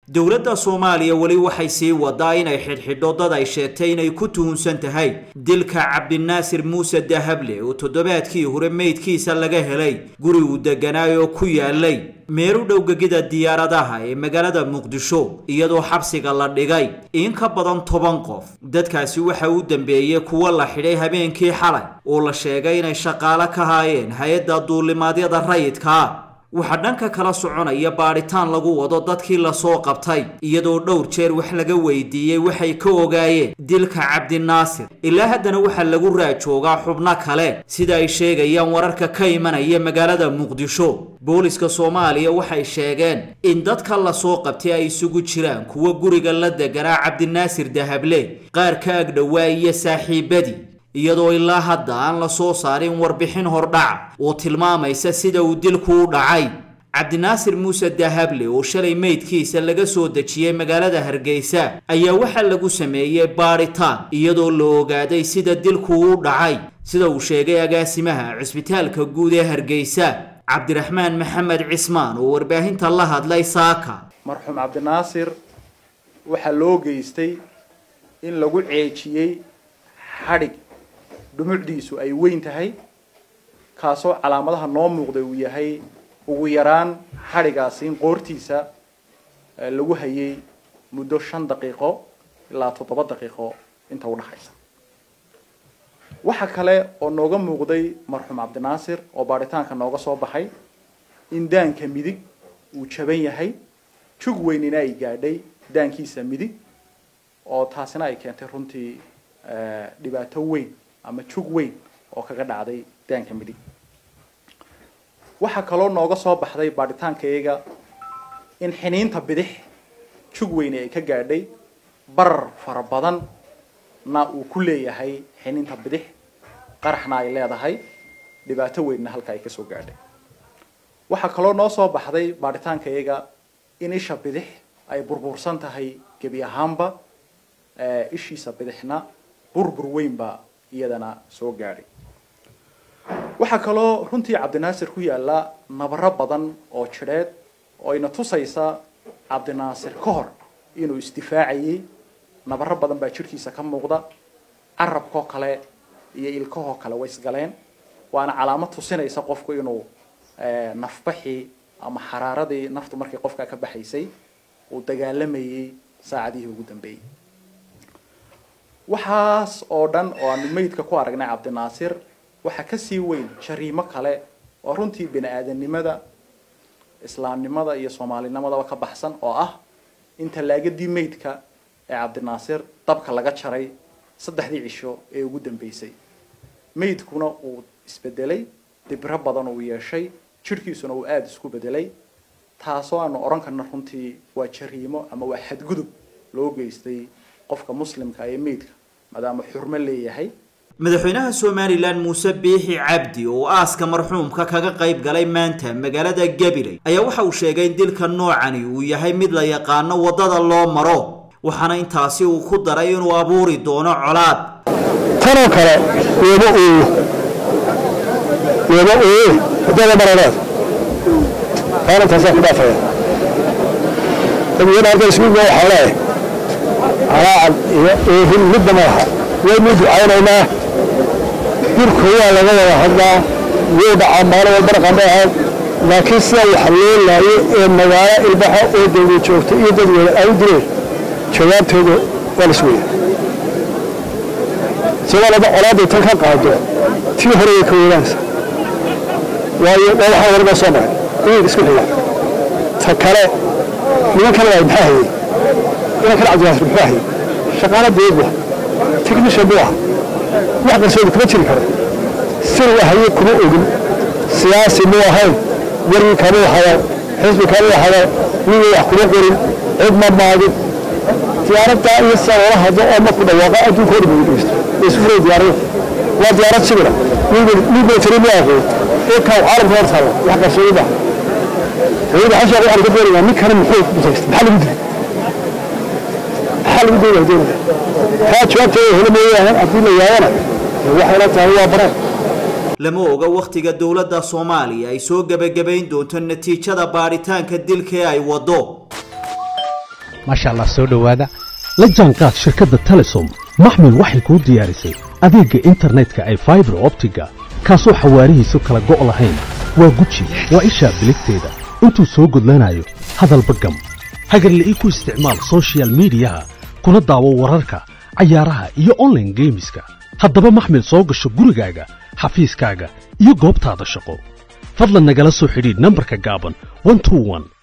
dowladda soomaaliya weli waxay sii wadaa inay xidhxidho dad ay sheegtay inay ku tuhunsan tahay dilka cabdinaasir muuse dahable oo toddobaadkii hore meydkiisa laga helay guri uu degganaay oo ku yaalay meelu dhowgegida diyaaradaha ee magaalada muqdisho iyadoo xabsiga la dhigay in ka badan toban qof dadkaasi waxa u dambeeyey kuwo la xidhay habeenkii xalay oo la sheegay inay shaqaalo ka haayeen hay-adda duulimaadyada rayidkaa waxaa dhanka kala soconaya baadhitaan lagu wado dadkii lasoo qabtay iyadoo dhowr jeer wax laga weydiiyey waxay ka ogaayeen dilka cabdinaasir ilaa haddana waxaa lagu raajoogaa xubno kale sida ay sheegayaan wararka ka imanaya magaalada muqdisho booliska soomaaliya waxay sheegeen in dadka lasoo qabtay ay isugu jiraan kuwa guriga la deganaa cabdinaasir dahable qaar ka agdhowaa iyo saaxiibadii iyadoo ilaa hadda aan la soo saarin warbixin hordhaca oo tilmaamaysa sida uu dilku u dhacay cabdinaasir muuse dahable oo shalay meydkiisa laga soo dejiyey magaalada hargeysa ayaa waxaa lagu sameeyey baadhitaan iyadoo la ogaaday sida dilku u dhacay sida uu sheegay agaasimaha cisbitaalka guud ee hargeysa cabdiraxmaan maxamed cismaan oo warbaahinta la hadlay saaka marxuum cabdinaasir waxaa loo geystay in lagu ceejiyey xadhig dhumucdiisu ay weyn tahay kaasoo calaamadaha noo muuqday uu yahay ugu yaraan xadhigaasi in qoortiisa lagu hayay muddo shan daqiiqo ilaa toddoba daqiiqo inta udhaxaysa waxa kale oo nooga muuqday marxuum cabdinaasir oo baadhitaanka nooga soo baxay in daanka midig uu jaban yahay jug weynina ay gaadhay daankiisa midig oo taasina ay keentay runtii dhibaato weyn ama jug weyn oo kaga dhacday daanka midig waxaa kaloo nooga soo baxday baadhitaankayaga in xiniinta bidix jug weyne ay ka gaadhay barar fara badan na uu ku leeyahay xiniinta bidix qaraxna ay leedahay dhibaato weynna halka ay kasoo gaadhay waxaa kaloo noo soo baxday baadhitaankayaga in isha bidix ay burbursan tahay gebi ahaanba ishiisa bidixna burbur weynba iyadana soo gaadhay waxaa kaloo runtii cabdinaasir ku yaalla nabaro badan oo jidheed oo ayna tusaysa cabdinaasir ka hor inuu isdifaacayay nabaro badan baa jidhkiisa ka muuqda carabkoo kale iyo ilkahoo kale way isgaleen waana calaamad tusinaysa qofku inuu nafbaxii ama xaraaradii naftu markii qofka ka baxaysay uu dagaalamayay saacadihii ugu dambeeyey waxaas oo dhan oo aanu meydka ku aragnay cabdinaasir waxaa kasii weyn jariimo kale oo runtii bini aadanimada islaamnimada iyo soomaalinimadaba ka baxsan oo ah in tallaagadii meydka ee cabdinaasir dabka laga jaray saddexdii cisho ee ugu dambeysay meydkuna uu isbedelay dibro badan uu yeeshay jidhkiisuna uu aada isku bedelay taasoo aanu odhan karna runtii waa jariimo ama waa xadgudub loo geystay qofka muslimka ee meydka maadaama xurmo leeyahay madaxweynaha somalilan muuse biixi cabdi oo aaska marxuumka kaga qayb galay maanta magaalada gabiley ayaa waxa uu sheegay in dilka noocani uu yahay mid la yaqaano waddada loo maro waxaana intaasi uu ku daray inuu abuuri doono colaad tanoo kale weeba ooyo weeba ooye waddada marareed taana taasaan ku dhaafaya dadweyne halkan ismiidna waxaa leeyahay calaacan iyo oohin midna ma laha waynu ducaynaynaa dilku waa laga wada hadlaa wuu dhacaa maalin walba dhaqandhacaad laakiin sida wax loo laayo ee magaalo ilbaxa oo dawlad joogta iyo dadweyne ay u dileen jawaabtooda waa la sugaya soomaalida colaaday tan ka qaado tii hore way ka weynaanaysa waayo waa waxaa waraga soo maray iyaga isku xiga ta kale nimankan waay maxaa hayey nimankan cabdiyaasir muxuu hayey shaqaala dawlad bu technician buu ah wax qarsoodi kuma jiri karo sir wahaye kuma ogin siyaasi muu ahayn wargi kamuu hado xisbi kamuu hado ninuu wax kuma qorin cid ma maagin diyaaradda iyo sida loola hadlo oo marku dhawaaqa adduunka oo dhan ugu dhegeysto way isu furay diyaaradu waa diyaarad sibira nin military muu aqoon inkaa caalamka hor taalla wax qarsoodi maaha dawladda xashaa waxaan ka doonayaa ninkani muxuu mutaysta maxaa lagu dilay maxaa lagu dilay doonaya taa jawaabteeda helo mooyaane haddii la yaabana waxayna tahay waa baraan lama oga wakhtiga dowladda soomaaliya ay soo gebagabayn doonto natiijada baadhitaanka dilka ee ay waddo maasha allah soo dhowaada la jaanqaad shirkadda telesom maxmil waxay kuu diyaarisay adeegga internetka ay faibar optiga kaasoo xawaarihiisu kala go' lahayn waa guji waa ishaa biligteeda intuu soo gudlanayo hadalba gam hagarle ii ku isticmaal sochial midiyaha kuna daawo wararka cayaaraha iyo onlaine geemiska haddaba maxmil soo gasho gurigaaga xafiiskaaga iyo goobtaada shaqo fadlan nagala soo xidhiidh nambarka gaaban